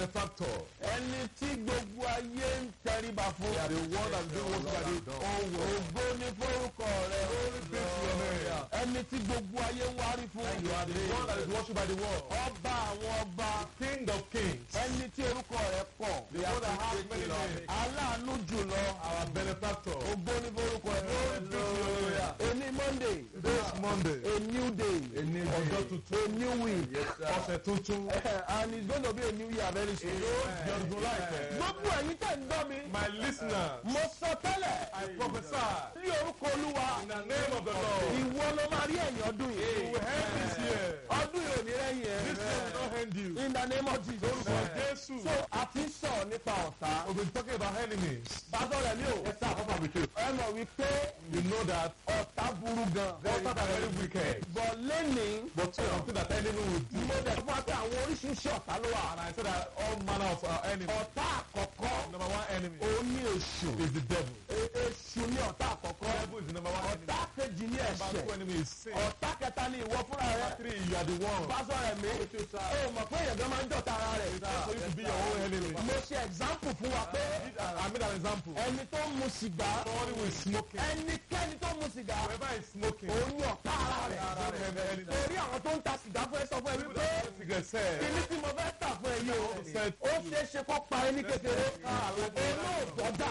benefactor. ẹni tí gbogbo ayé ń tẹríba fún. They are the one that do what by the whole world. ògo ní forúkọ rẹ. Glory be to your name. ẹni tí gbogbo ayé ń wárí fún. You are the one that is worshipped by the world. ọba àwọn ọba. King of kings. ẹni tí orúkọ rẹ pọ̀. The one that has many names. aláàánú jùlọ. Our benefactor. ògo ní forúkọ rẹ. Glory be to your name. Èní Monday. This Monday. A new day. Ọjọ́ tuntun. A new week. Ọ̀sẹ̀ tuntun. and it's going to be a new year very soon. Di ọdún láìpẹ́. gbogbo ẹ̀yin tẹ̀ ń gbọ́ mi. My listener, mo sọ tẹ́lẹ̀. I prophesy ní orúkọ olúwa. in the name of the Lord. ìwọ ló máa rí ẹ̀yìn ọdún You yìí. will end this year. ọdún yìí ò ní rẹ́yìn This year will ẹ̀. not end you. in the name of jesus. For Jesus. so a ti ń sọ̀rọ̀ nípa ọ̀tá. We've been talking about enemies. pásọ̀ rẹ̀ mi ò. ẹ sá àkọ́kọ́ mi tó. ẹ mọ̀ wípé You know that ọ̀tá burú gan. others are very wicked. bọ̀ lẹ́nìí. But something that enemy will do. mo dẹ̀ fún wa pé àwọn oríṣiríṣi ọ̀tá ló wà. And I said that all manner of our enemies. ọ̀tá àkọ́kọ́ Number one enemy òun ní èṣù. is the devil. E- èṣù ní ọ̀tá àkọ́kọ́. Devil is the number one enemy. ọ̀tá kejì ní Number two ẹ̀ṣẹ̀. enemy is sin. ọ̀tá kẹta ní ìwọ fúnra rẹ. Number three, you are the one. pásọ̀ rẹ̀ mi. ó mọ̀ pé èèyàn gan máa ń jọ̀ta ara rẹ̀. For you to be your own enemy. mo ṣe example fún wa pé I made an example. ẹni tó ń mu sìgá Somebody who is smoking. ẹnikẹ́ni tó ń mu sìgá Whoever is smoking. òun ní ọ̀tá ara rẹ̀. torí àwọn tó ń ta sìgá fún ẹ sọ fún ẹ wípé Cigarette said. kíní tí mo fẹ́ tà fún ẹ yìí o said ó ṣeé ṣe kó pa ẹ ní kékeré olóògbọ́dà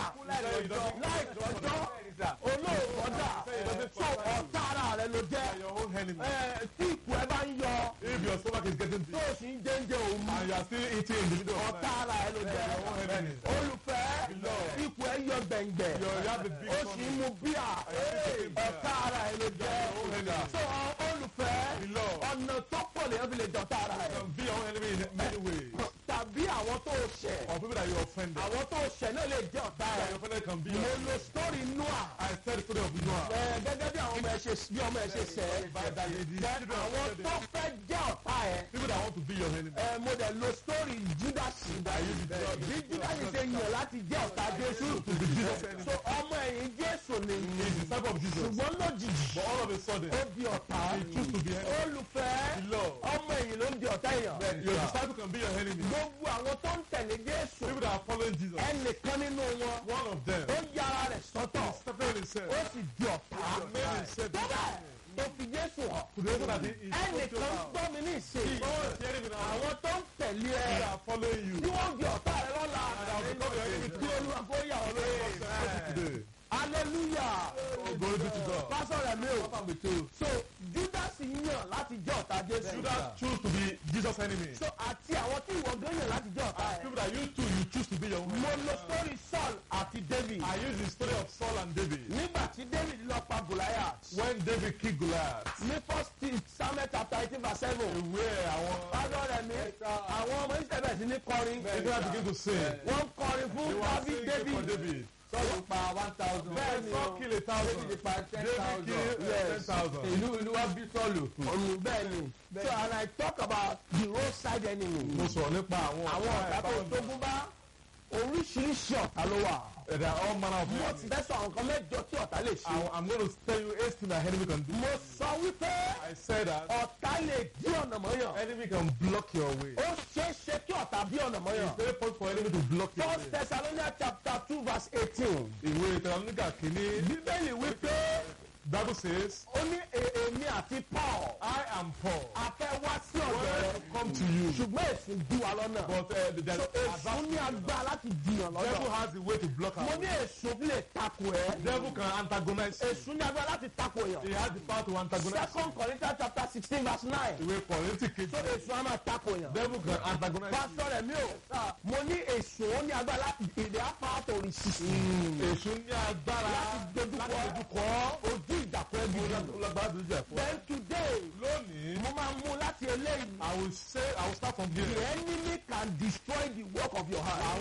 láìtọ́jọ́ olóògbọ́dà so ọ̀tá ara rẹ̀ ló jẹ́ Your own enemy. ẹ, tí ìkú ẹ bá ń yọ If your stomach is getting tó big o sì ń jẹ́ńjẹ́ òun mu and you are still eating in the middle of ọ̀tá night, ara rẹ̀ ló jẹ́ your own enemy. olùfẹ́ ìkú ẹ yọ gbẹ̀ngbẹ̀ You have the big ó sì ń mu bíà ọ̀tá ara rẹ̀ ló jẹ́ so ọ- olùfẹ́ Beloved. ọ̀nà tó pọ̀ lèyàn fi lè jọ̀tá ara rẹ̀ can be your own enemy in many ways. tàbí àwọn tó ṣẹ̀ Or people that you offended. àwọn tó ṣẹ̀ náà lè jẹ́ ọ̀tá That rẹ̀ your offended can be mo your lo story noah I said the story of Noah. ẹ, gẹ́gẹ́ bí àwọn ọmọ ẹ ṣe bí ọmọ ẹ ṣe ṣẹ̀ That the Then children of àwọn tó Israel, fẹ́ jẹ́ ọ̀tá ẹ̀ people that want to be your enemy. ẹ, mo dẹ̀ lo story judas bí judas ṣe yàn láti jẹ́ ọ̀tá jésù so ọmọ ẹ̀yìn jésù ni He's the disciple of Jesus. ṣùgbọ́n lójijì But all of a sudden, ó di ọ̀tá he choose to be enemy. olùfẹ́ Beloved. ọmọ ẹ̀yìn ló ń di ọ̀tá èèyàn Your disciple can be your enemy. gbogbo àwọn tó ń tẹ̀lé jésù People that are following Jesus. ẹnìkan nínú wọn One of them. ó yára rẹ̀ sọ́tọ̀ Stephen himself. ó sì di ọ̀tá made himself tó bẹ́ẹ̀ tó fi jésù hàn to the reason that he is ẹnìkan ń gbọ́ mi ní ìsìn hearing me now. àwọn tó ń tẹ̀lé ẹ They are following you. tí wọ́n di ọ̀tá rẹ lọ́la become your enemy kí olúwa kó yà ọ́ lóye Today. hallelujah Oh, glory be to God. pásọ̀ rẹ̀ mi ò so judas yàn láti jẹ́ ọ̀tá jésù Judas choose to be Jesus' enemy. so àti àwọn tí ìwọ gan yàn láti jẹ́ ọ̀tá ẹ̀ People that you too, you choose to be your own. mo lo story saul àti david I use the story of Saul and David. nígbà tí david lọ pa goliath When David killed Goliath, ní first king samuel chapter eighteen verse seven ìwé àwọn pásọ̀ rẹ̀ mi àwọn ọmọ israẹli bẹ̀rẹ̀ sí ní kọrin Israel begin to sing. wọ́n ń kọrin fún They were david singing for david David. sọ́ọ̀lù pa one thousand. bẹ́ẹ̀ ni Saul o kill a thousand. David pa ten David thousand. kill Yes. ten thousand. ìlú ìlú wa bí sọ́ọ̀lù. ọ̀run bẹ́ẹ̀ ni so and i talk about the roadside enemy Mo sọ̀rọ̀ nípa àwọn àwọn ọ̀tá tó tógun bá oríṣiríṣi ọ̀tá ló wà There are all manner of mo ti men. fẹ́ sọ àwọn nǹkan mẹ́jọ tí ọ̀tá lè ṣe I- I'm going to tell you eight things that enemy can do. mo sọ wípé I said that ọ̀tá lè dí ọ̀nà mọ́yàn enemy can block your way. ó ṣeé ṣe kí ọ̀tá dí ọ̀nà mọ́yàn It's very possible for enemy to block your first way. thessalonians chapter two verse eighteen Ìwé Tẹ̀lánúkà kìíní. bíbélì wípé Bible says, ó ní "E- èmi àti paul I am Paul. a fẹ́ wá sí ọ̀dọ̀ wanted rẹ to come to you. ṣùgbọ́n èsì dí wa lọ́nà But uh, there's so èsù ní agbára láti dìyàn devil lọ́nà has a way to block mo our ní way. èsù lè takò ẹ́ Devil can antagonize you. èsù ní agbára láti takò He èèyàn has the power to antagonize you. second corinthians chapter sixteen verse nine Ìwé Kọ̀rìntì so kejì. èsù á máa takò èèyàn. Devil can antagonize you. pásítọ̀ rẹ̀ mi ò mo ní èsù ó ní agbára ìdè apáàtò rìsísì Èṣù ní agbára láti dojúkọ dojúkọ ojú ìdàkọ̀ ẹbí rẹ̀. lágbára dojú ẹ̀fọ́. then today Lónìí, mo máa mú láti eléyìí I will say I will start from the here. enemy can destroy the work of your hand.